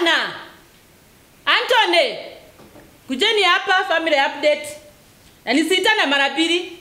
Susana, Anthony, kujeni hapa family update. Na nisiitane mara mbili.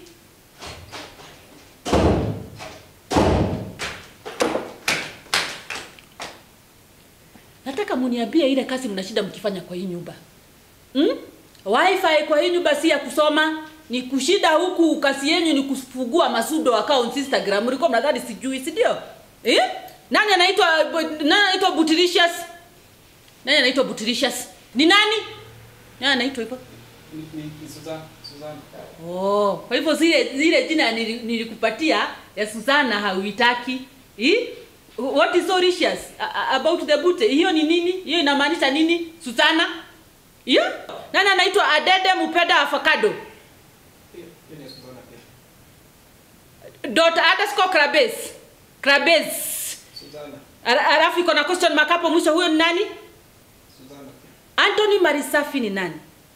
Nataka muniambie ile kazi mnashinda mkifanya kwa hii nyumba. Hmm? Wifi kwa hii nyumba si ya kusoma, ni kushida huku kazi yenu ni kufungua masudo accounts Instagram. Mlikuwa mnadhani sijui, si ndio? Eh? Nani anaitwa nani anaitwa Butilicious? Nani anaitwa Butilicious? Ni nani? Nani anaitwa hivyo? Ni- ni- ni Suza- Suzana. Oh, kwa hivyo zile zile jina nili- nilikupatia ya Susana hauitaki. Eh? What is so ricious a- a- about the bute? Hiyo ni nini? Hiyo inamaanisha nini? Susana? Hiyo? Nani anaitwa Adede Mupenda Avocado? Hiyo- hiyo ni Suzana pia. Dot underscore Krabes. Krabes. Suzana. Ala- Alafu iko na question mark hapo mwisho huyo ni nani? Suzana pia. Anthony Marisafi ni nani?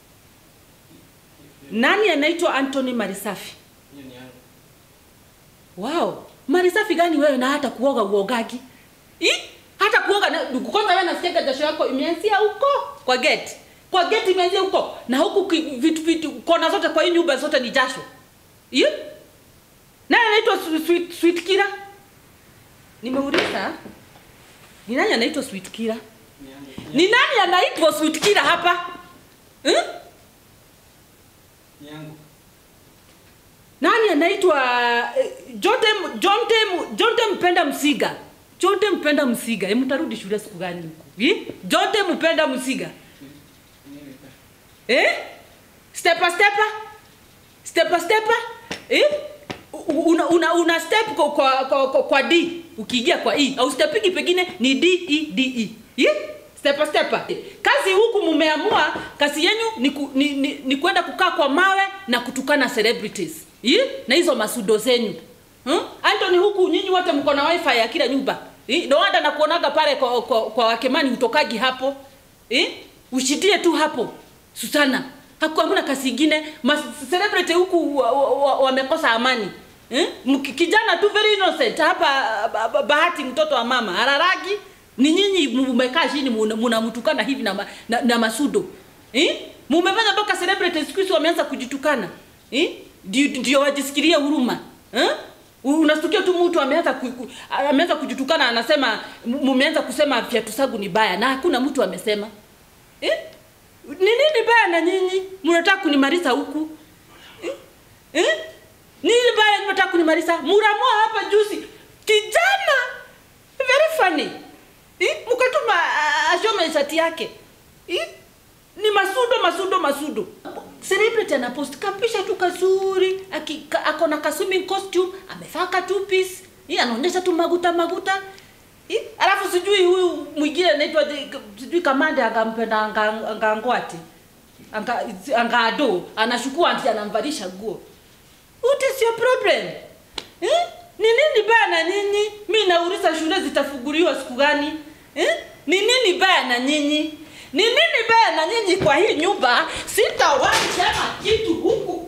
Nani anaitwa Anthony Marisafi? Hiyo ni yangu. Wow, Marisafi gani wewe na hata kuoga uogagi? I? Hata kuoga na kwanza wewe nasikia jasho yako imeanzia huko kwa gate. Kwa gate imeanzia huko na huku ki- vitu vitu kona zote kwa hii nyumba zote ni jasho. I? Nani anaitwa Sweet, sweet, sweet Kira? Nimeuliza. Ni nani anaitwa Sweet Kira? Ni yangu. Ni nani anaitwa Sweet Kira hapa? Eh? Ni yangu. Nani anaitwa eh, Jonte Jonte Jonte Mpenda Msiga? Jonte Mpenda Msiga. Hebu mtarudi shule siku gani huko? Eh? Jonte Mpenda Msiga. Ni- ni pia. Eh? Stepa stepa? Stepa stepa? Eh? U- Una, una, una step kwa, kwa, kwa, kwa, kwa D ukiingia kwa E au stepigi pengine ni D E D E. Eh? Stepa stepa. Kazi huku mumeamua kazi yenu ni, ku, ni, ni, ni kwenda kukaa kwa mawe na kutukana celebrities. Eh? Na hizo masudo zenyu. Hmm? Anthony huku nyinyi wote mko na wifi ya kila nyumba. Eh? Ndio hata nakuonaga pale kwa, kwa, kwa wakemani utokagi hapo. Eh? Ushitie tu hapo. Susana, haku hamna kazi ingine. Mas celebrity huku wamekosa wa, wa wamekosa amani. Eh? Mki- Kijana tu very innocent hapa ba- ba- Bahati mtoto wa mama hararagi ni nyinyi mmekaa chini muna- mnamtukana hivi na, ma, na, na masudo. Eh? Mumefanya mpaka celebrity siku hizi wameanza kujitukana. Eh? Ndio ndio wajisikirie huruma. Eh? Unastukia tu mtu ameanza ku, ku, ameanza kujitukana anasema mumeanza kusema viatu zangu ni baya na hakuna mtu amesema. Eh? Ni nini baya na nyinyi? Mnataka kunimaliza huku? Eh? Eh? Nini baya mnataka kunimaliza? Muramua hapa juzi. Kijana very funny. Eh? Mkatuma ah, ashome shati yake. Eh? Ni masudo masudo masudo. Celebrity ana post kapisha tu kazuri, aki- ka- ako na ka swimming costume, amevaa ka two piece. Hii anaonyesha tu maguta maguta. Ih, alafu sijui huyu mwingine anaitwa je- sijui kamande akampenda anga- angangwati anga angado anashukua anti anamvalisha nguo what is your problem eh? ni nini baya na nyinyi mi nauliza shule zitafunguliwa siku gani eh? ni nini baya na nyinyi ni nini baya na nyinyi kwa hii nyumba sitawahi sema kitu huku